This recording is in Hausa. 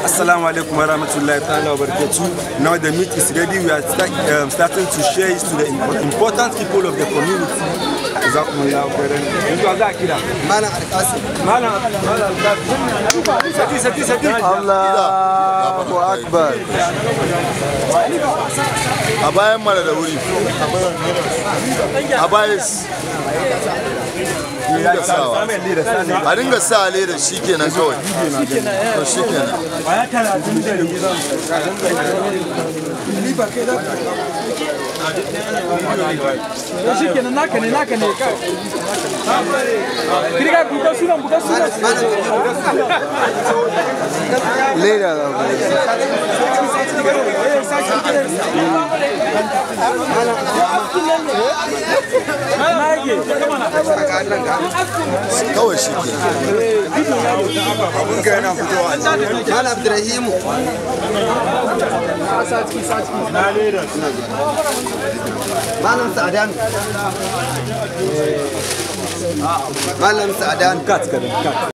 Assalamu alaikum warahmatullahi ta'ala wa barakatuh. Now the meat is ready. We are start, um, starting to share it to the important people of the community. Jazakumullahu khairan. Yanzu za a kira. Malam Alkasim. Malam Malam Sati sati sati. Allahu Akbar. a bayan mara da wuri a bayan dinga sawa a dinga sa leda shi kenan kawai to shi kenan shi kenan naka ne naka ne ka kirga buɗe sunan buɗe sunan Leda da ku. kawai shi kenan Malam Abdurrahimu. Malam Sa'adan. Malam Sa'adan. Kat kadan kat.